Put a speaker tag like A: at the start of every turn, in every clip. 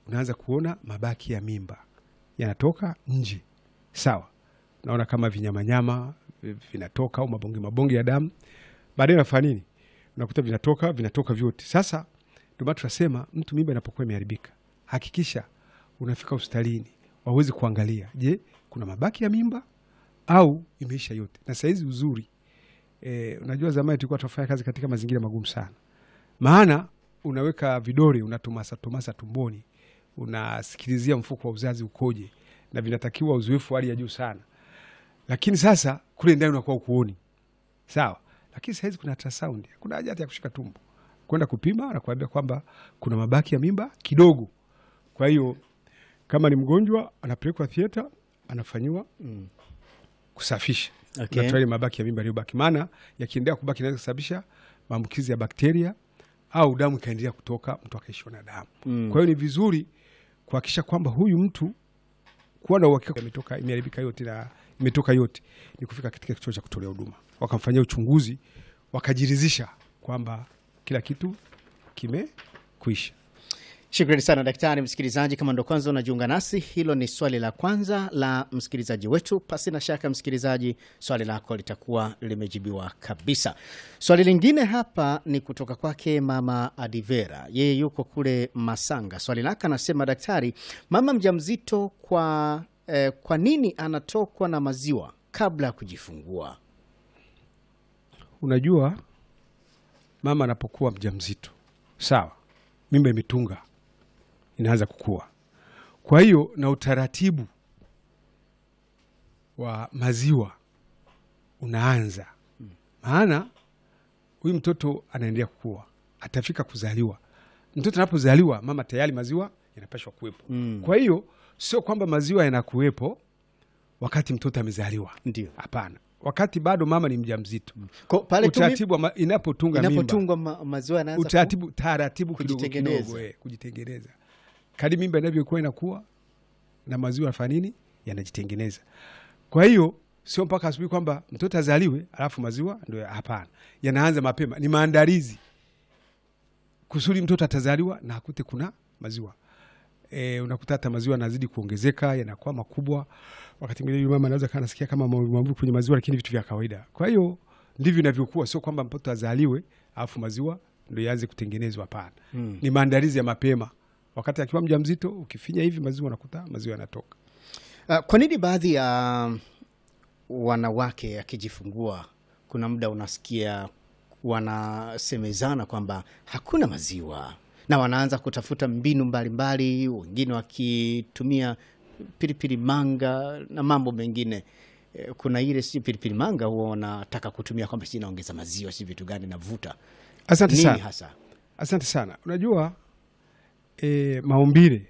A: unaanza kuona mabaki ya mimba yanatoka nje, sawa. Unaona kama vinyamanyama vi- vinatoka au mabonge mabonge ya damu, baadaye nafanya nini? Unakuta vinatoka vinatoka vyote. Sasa ndio maana tunasema mtu mimba inapokuwa imeharibika, hakikisha unafika hospitalini waweze kuangalia, je, kuna mabaki ya mimba au imeisha yote. Na sahizi uzuri e, unajua zamani tulikuwa tunafanya kazi katika mazingira magumu sana, maana unaweka vidole unatomasa tomasa tumboni, unasikilizia mfuko wa uzazi ukoje, na vinatakiwa uzoefu wa hali ya juu sana, lakini sasa kule ndani unakuwa ukuoni sawa. Lakini sahizi kuna ultrasound, kuna haja hata ya kushika tumbo kwenda kupima na kuambia kwamba kuna mabaki ya mimba kidogo. Kwa hiyo kama ni mgonjwa anapelekwa theater, anafanyiwa
B: Mm.
A: kusafisha
B: Okay.
A: unatoa ile mabaki ya mimba yaliyobaki, maana yakiendelea kubaki inaweza kusababisha maambukizi ya bakteria au damu ikaendelea kutoka, mtu akaishiwa na damu.
B: Mm.
A: Kwa hiyo ni vizuri kuhakikisha kwamba huyu mtu kuwa na uhakika imetoka imeharibika yote na imetoka yote, ni kufika katika kituo cha kutolea huduma, wakamfanyia uchunguzi, wakajiridhisha kwamba kila kitu kimekwisha.
B: Shukrani sana daktari. Msikilizaji, kama ndo kwanza unajiunga nasi, hilo ni swali la kwanza la msikilizaji wetu. Pasi na shaka, msikilizaji, swali lako litakuwa limejibiwa kabisa. Swali lingine hapa ni kutoka kwake mama Adivera, yeye yuko kule Masanga. Swali lake anasema, daktari, mama mjamzito kwa, eh, kwa nini anatokwa na maziwa kabla ya kujifungua?
A: Unajua, mama anapokuwa mjamzito, sawa, mimba imetunga, inaanza kukua. Kwa hiyo na utaratibu wa maziwa unaanza, maana huyu mtoto anaendelea kukua, atafika kuzaliwa. Mtoto anapozaliwa, mama tayari maziwa yanapashwa kuwepo.
B: Mm.
A: Kwa hiyo sio kwamba maziwa yanakuwepo wakati mtoto amezaliwa,
B: Ndio
A: hapana, wakati bado mama ni mjamzito
B: Ko- pale tu mi-
A: utaratibu wa ma- inapotunga mimba
B: inapotungwa ma, maziwa yanaanza ku-
A: utaratibu taratibu kidogo
B: kujitengeneza.
A: kidogo eh, kujitengeneza kadi mimba inavyokuwa inakuwa na maziwa yanafanya nini yanajitengeneza kwa hiyo sio mpaka asubuhi kwamba mtoto azaliwe alafu maziwa ndio hapana yanaanza mapema ni maandalizi kusudi mtoto atazaliwa na akute kuna maziwa e, unakuta hata maziwa yanazidi kuongezeka yanakuwa makubwa wakati mwingine yule mama anaweza kaa nasikia kama maumivu kwenye maziwa lakini vitu vya kawaida kwa hiyo ndivyo inavyokuwa sio kwamba mtoto azaliwe alafu maziwa ndo yaanze kutengenezwa hapana
B: Mm.
A: ni maandalizi ya mapema wakati akiwa mja mzito ukifinya hivi maziwa unakuta maziwa yanatoka
B: Uh, kwa nini baadhi ya wanawake akijifungua kuna muda unasikia wanasemezana kwamba hakuna maziwa na wanaanza kutafuta mbinu mbalimbali, wengine wakitumia pilipili manga na mambo mengine. Eh, Kuna ile si pilipili manga huwa wanataka kutumia kwamba si inaongeza maziwa, si vitu gani navuta
A: asante
B: nini
A: sana
B: hasa?
A: asante sana unajua e, maumbile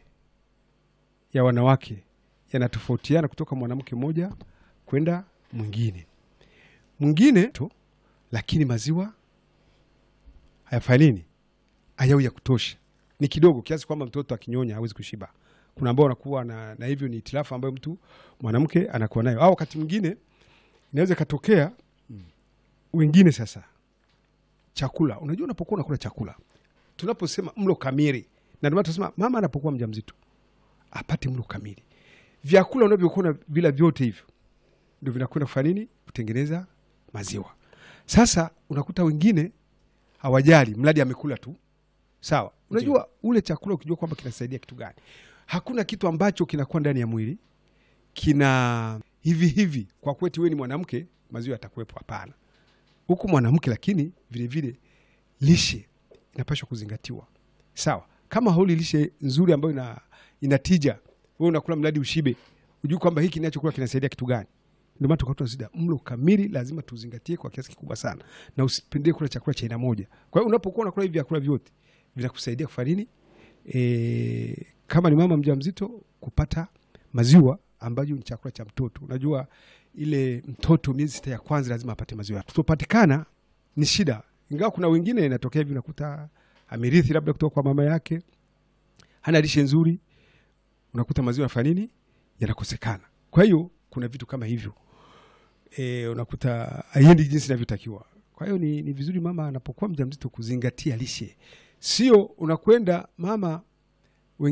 A: ya wanawake yanatofautiana kutoka mwanamke mmoja kwenda mwingine mwingine to lakini maziwa hayafanyi nini hayau ya kutosha ni kidogo kiasi kwamba mtoto akinyonya hawezi kushiba kuna ambao wanakuwa na, na hivyo ni itilafu ambayo mtu mwanamke anakuwa nayo au wakati mwingine inaweza ikatokea wengine sasa chakula unajua unapokuwa unakula chakula tunaposema mlo kamili na ndio maana tunasema mama anapokuwa mjamzito apate mlo kamili vyakula unavyokuwa na vila vyote hivyo ndio vinakwenda kufanya nini kutengeneza maziwa sasa unakuta wengine hawajali mradi amekula tu sawa unajua ule chakula ukijua kwamba kinasaidia kitu gani hakuna kitu ambacho kinakuwa ndani ya mwili kina hivi hivi kwa kweti wewe ni mwanamke maziwa yatakuwepo hapana huku mwanamke lakini vilevile lishe inapashwa kuzingatiwa sawa kama hauli lishe nzuri ambayo ina, ina tija wewe unakula mradi ushibe ujui kwamba hiki ninachokula kinasaidia kitu gani ndio maana tukatoa sida mlo kamili lazima tuzingatie kwa kiasi kikubwa sana na usipendee kula chakula cha aina moja kwa hiyo unapokuwa unakula hivi vyakula vyote vinakusaidia kufanya nini e, kama ni mama mjamzito kupata maziwa ambayo ni chakula cha mtoto unajua ile mtoto miezi sita ya kwanza lazima apate maziwa tutopatikana ni shida ingawa kuna wengine inatokea hivi unakuta amerithi labda kutoka kwa mama yake hana lishe nzuri unakuta maziwa yanafanya nini yanakosekana kwa hiyo kuna vitu kama hivyo e, unakuta haiendi jinsi inavyotakiwa kwa hiyo ni, ni vizuri mama anapokuwa mjamzito kuzingatia lishe sio unakwenda mama